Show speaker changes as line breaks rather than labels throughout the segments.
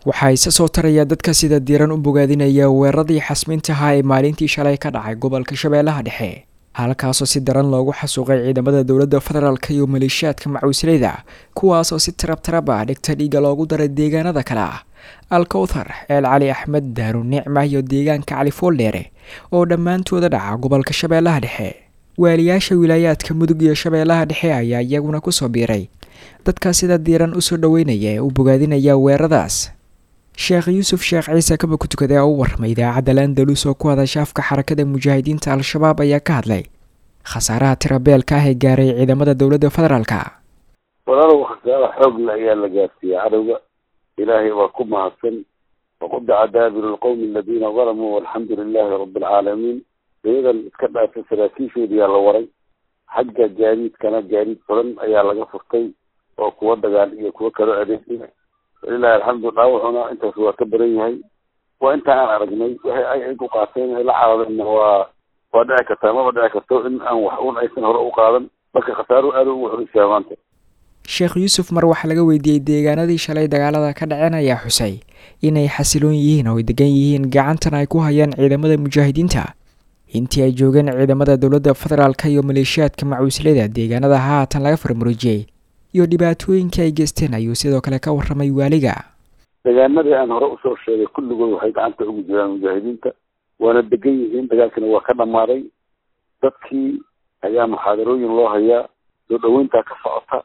waxaa isa soo taraya dadka sida diiran u bogaadinaya weeraradii xasmintahaa ee maalintii shalay ka dhacay gobolka shabeellaha dhexe halkaasoo si daran loogu xasuuqay ciidamada dowladda federaalk iyo maleeshiyaadka macuusleyda kuwaasoo si tarab tarab ah dhigta dhiiga loogu daray deegaanada kale ah alkowthar ceel cali axmed daaru nicma iyo deegaanka cali fooldheere oo dhammaantooda dhaca gobolka shabeellaha dhexe waaliyaasha wilaayaadka mudug iyo shabeellaha dhexe ayaa iyaguna kusoo biiray dadka sida diiran usoo dhaweynaya ee u bogaadinaya weeraradaas sheekh yuusuf sheekh ciise kaba ku tukade oo u warramay idaacadda landalus oo ku hadasha afka xarakada mujaahidiinta al-shabaab ayaa ka hadlay khasaaraha tirabeelka ah ee gaaray ciidamada dowladda federaalka
walaalow khasaara xoogle ayaa la gaarsiiyey cadowga ilaahay waa ku mahadsan waqudaca daabiru lqowmi aladiina dalamuu walxamdu lilaahi rabbi alcaalamiin iyadan iska dhaafay saraakiishoodiyaa la waray xagga gaadiidkana gaadiid fulan ayaa laga furtay oo kuwa dagaal iyo kuwa kalo adeegsiya walilahi alxamdu dhaawacuna intaas waa ka badan yahay waa inta aan aragnay waxay ay ay ku qaateen ay la carareenna waa waa dhici kartaa maba dhici karto in aan wax un aysan hore u qaadan marka khasaaruhu aada ugu xoreysaa maanta
sheekh yuusuf mar waxaa laga weydiiyey deegaanadii shalay dagaalada ka dhaceen ayaa xusay inay xasiloon yihiin oo ay degan yihiin gacantan ay ku hayaan ciidamada mujaahidiinta intii ay joogeen ciidamada dowladda federaalka iyo maleeshiyaadka macuusleyda deegaanada haatan laga farmaroojiyey iyo dhibaatooyinka ay geysteen ayuu sidoo kale ka warramay waaliga
deegaanadii aan hore usoo sheegay kulligood waxay gacanta ugu jiraan mujaahidiinta waana degan yihiin dagaalkina waa ka dhammaaday dadkii ayaa muxaadarooyin loo hayaa soo dhaweyntaa ka socota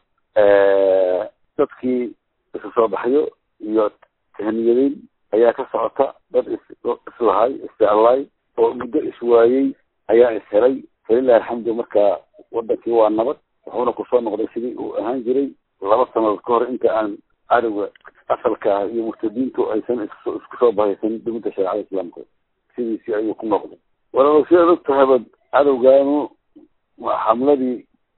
dadkii isu soo baxyo iyo tahniyadeyn ayaa ka socota dad is islahay isjeclaay oo muddo iswaayey ayaa ishelay falilahi alxamdu marka wadankii waa nabad wuxuuna kusoo noqday sidii uu ahaan jiray laba sanadood ka hor inta aan cadowga asalka ah iyo murtadiintu aysan isku isku soo bahaysan dowladda shareecada islaamka sidiisii ayuu ku noqday walaalow sidaad og tahaba cadowgaanu xamladii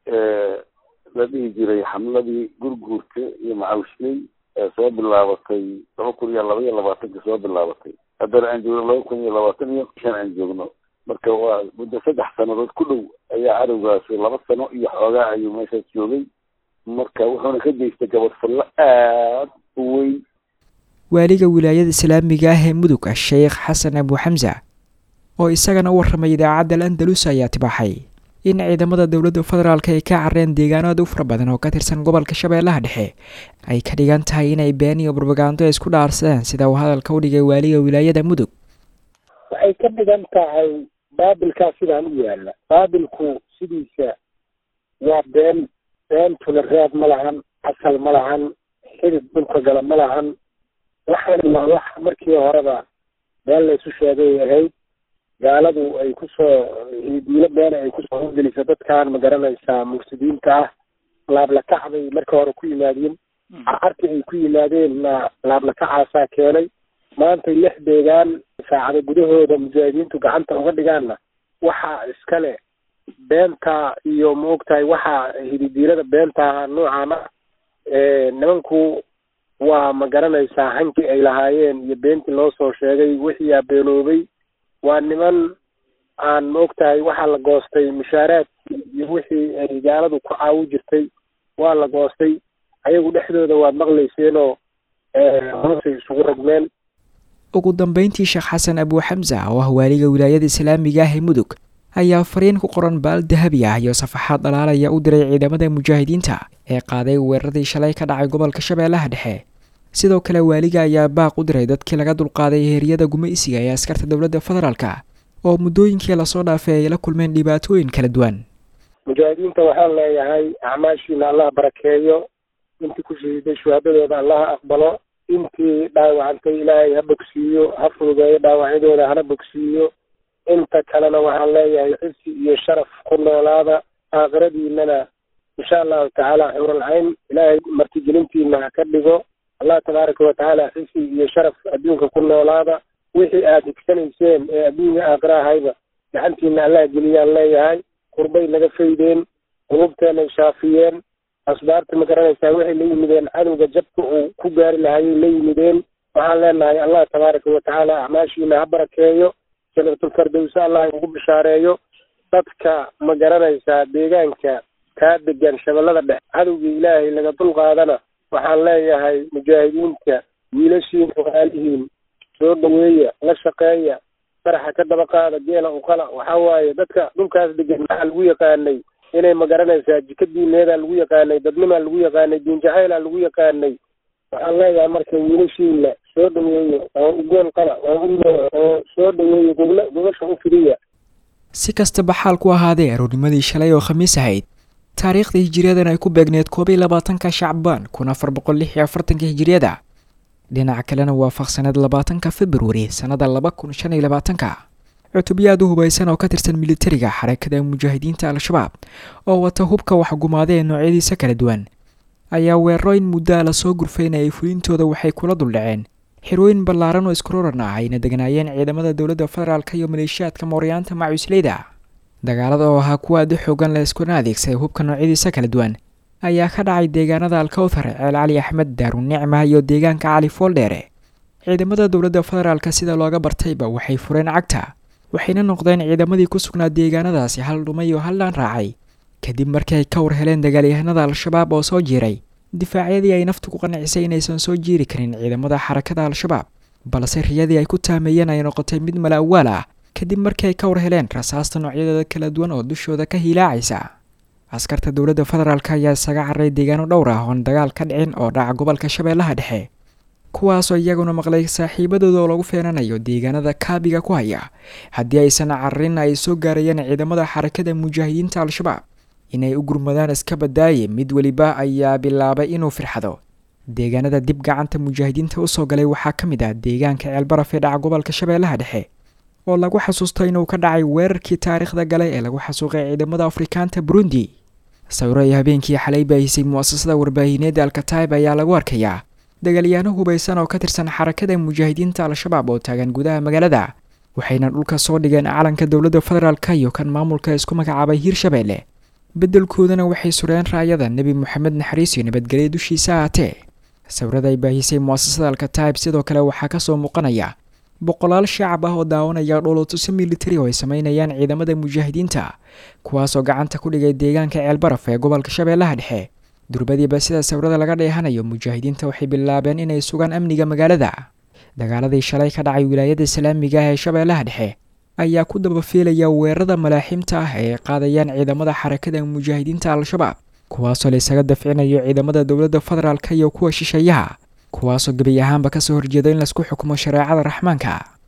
la dhihi jiray xamladii gurguurta iyo macawishley ee soo bilaabatay laba kun iyo laba iyo labaatanka soo bilaabatay haddana aan joogno laba kun iyo labaatan iyo shan aan joogno marka waa muddo saddex sanadood ku dhow ayaa cadowgaasi laba sano iyo xoogaa ayuu meeshaas joogay marka wuxuuna ka geystay gabadfallo aad u weyn
waaliga wilaayada islaamiga ah ee mudug sheekh xasan abu xamsa oo isagana u warramay idaacadda al andalus ayaa tibaaxay in ciidamada dowladda federaalk ay ka carreen deegaanada u fara badan oo ka tirsan gobolka shabeellaha dhexe ay ka dhigan tahay inay been iyo barbagaando isku dhaarsadeen sida uu hadalka u dhigay waaliga wilaayada mudug
waxay ka dhigan tahay baabilkaa sidaan u yaalla baabilku sidiisa waa been beentuna reeb ma lahan asal ma lahan xidid dhulka gala ma lahan waxaan waa wax markii horeba been laysu sheegay ahayd gaaladu ay kusoo diilo beena ay kusoo horgeliso dadkan ma garanaysaa mufsidiinta ah laablakac bay marka hore ku yimaadeen carti ay ku yimaadeenna laablakacaasaa keenay maantay lix deegaan saacado gudahooda mujaahidiintu gacanta uga dhigaanna waxaa iskale beenta iyo maogtahay waxaa hididiilada beenta noocaana nimanku waa ma garanaysaa hankii ay lahaayeen iyo beentii loo soo sheegay wixii aa beenoobay waa niman aan maogtahay waxaa la goostay mushaaraadkii iyo wixii ay gaaladu ku caawi jirtay waa la goostay ayagu dhexdooda waad maqlayseenoo hoosay isugu rogmeen
ugu dambeyntii sheekh xasan abu xamsa oo ah waaliga wilaayada islaamiga ah ee mudug ayaa fariin ku qoran baal dahabi ah iyo safaxaad dhalaalaya u diray ciidamada mujaahidiinta ee qaaday weeraradii shalay ka dhacay gobolka shabeellaha dhexe sidoo kale waaliga ayaa baaq u diray dadkii laga dulqaaday heeryada gumaysiga ee askarta dowladda federaalka oo muddooyinkii lasoo dhaafay ay la kulmeen dhibaatooyin kala duwan
mujaahidiinta waxaan leeyahay acmaashiina allah barakeeyo intii ku shahiiday shuhaadadooda allaha aqbalo intii dhaawacantay ilaahay ha bogsiiyo ha fududeeyo dhaawacyadooda hana bogsiiyo inta kalena waxaan leeyahay xisi iyo sharaf ku noolaada aakhiradiinana insha allahu tacaala xuuralcayn ilaahay martigelintiina ha ka dhigo allah tabaaraka watacaala xisi iyo sharaf adduunka ku noolaada wixii aad higsanayseen ee adduunka aakhira ahayba gacantiina allah geliyaan leeyahay qurbay naga faydeen qulubteenay shaafiyeen asbaarta ma garanaysaa waxay la yimideen cadowga jabka uu ku gaari lahayay la yimideen waxaan leenahay allah tabaaraka watacaala acmaashiina ha barakeeyo janatulfardowsa allah ugu bishaareeyo dadka ma garanaysaa deegaanka kaa degan shabeellada dhexe cadowgii ilaahay laga dulqaadana waxaan leeyahay mujaahidiinta wiilashiin walaalihiin soo dhaweeya la shaqeeya faraxa ka daba qaada geela uqala waxaa waaye dadka dhulkaas degan maxaa lagu yaqaanay inay magaranaysaa jika diineedaa lagu yaqaanay dadnimaa lagu yaqaanay diin jacaylaa lagu yaqaanay waxaan leeyahay marka wiilashiina soo dhaweeya oo ugeel qala oo u oo soo dhaweeya gogla gogasha u fidiya
si kastaba xaal ku ahaadee aroornimadii shalay oo khamiis ahayd taariikhda hijiriyadan ay ku beegneed koob iyo labaatanka shacbaan kun afar boqol lix iyo afartanka hijiriyada dhinaca kalena waafaqsaneed labaatanka februari sannada laba kun shan iyo labaatanka cutubyo aad u hubaysan oo ka tirsan militariga xarakada mujaahidiinta al-shabaab oo wata hubka waxgumaada ee noocyadiisa kala duwan ayaa weerarooyin muddaa lasoo gurfaynayay fulintooda waxay kula duldhaceen xirooyin ballaaran oo iskuroran ah ayna deganaayeen ciidamada dowladda federaalk iyo maleeshiyaadka mooryaanta macusleyda dagaalada oo ahaa kuwa aad u xoogan la iskuna adeegsaday hubka noocyadiisa kala duwan ayaa ka dhacay deegaanada alkawthar ceel cali axmed daarunicma iyo deegaanka cali fooldheere ciidamada dowladda federaalk sida looga bartayba waxay fureen cagta waxayna noqdeen ciidamadii ku sugnaa deegaanadaasi hal dhumay oo hallaan raacay kadib markii ay ka war heleen dagaalyahanada al-shabaab oo soo jiiray difaacyadii ay naftu ku qancisay inaysan soo jiiri karin ciidamada xarakada al-shabaab balse riyadii ay ku taameeyeen ay noqotay mid mala awaal ah kadib markii ay ka war heleen rasaasta noocyadeeda kala duwan oo dushooda ka hiilaacaysa askarta dowladda federaalk ayaa isaga carray deegaano dhowr ah oon dagaal ka dhicin oo dhaca gobolka shabeellaha dhexe kuwaasoo iyaguna maqlay saaxiibadooda oo lagu feenanayo deegaanada kaabiga ku haya haddii aysan cararin ay soo gaarayeen ciidamada xarakada mujaahidiinta al-shabaab inay u gurmadaan iska badaaye mid weliba ayaa bilaabay inuu firxado deegaanada dib gacanta mujaahidiinta usoo galay waxaa ka mid ah deegaanka ceelbaraf ee dhaca gobolka shabeellaha dhexe oo lagu xasuusto inuu ka dhacay weerarkii taariikhda galay ee lagu xasuuqay ciidamada afrikaanta burundi sawiro ay habeenkii xalay baahisay mu'asasada warbaahineedda alkataib ayaa lagu arkayaa dagaalyaano hubaysan oo ka tirsan xarakada mujaahidiinta al-shabaab oo taagan gudaha magaalada waxayna dhulka soo dhigeen calanka dowladda federaalk iyo kan maamulka isku magacaabay hiirshabeelle beddelkoodana waxay sureen raayada nebi moxamed naxariis iyo nabadgelya dushiisa ahaatee sawirada ay baahisay mu'asasada alkataib sidoo kale waxaa kasoo muuqanaya boqolaal shacab ah oo daawanaya dhoolotuso militari oo ay sameynayaan ciidamada mujaahidiinta kuwaasoo gacanta ku dhigay deegaanka ceelbaraf ee gobolka shabeellaha dhexe durbadiiba sida sawirada laga dheehanayo mujaahidiinta waxay bilaabeen inay sugaan amniga magaalada dagaaladii shalay ka dhacay wilaayada islaamiga ah ee shabeellaha dhexe ayaa ku dabafiilaya weerarada malaaxiimta ah ee ay qaadayaan ciidamada xarakada mujaahidiinta al-shabaab kuwaasoo la isaga dafcinayo ciidamada dowladda federaalk iyo kuwa shisheeyaha kuwaasoo gebi ahaanba kasoo horjeeda in laisku xukumo shareecada raxmaanka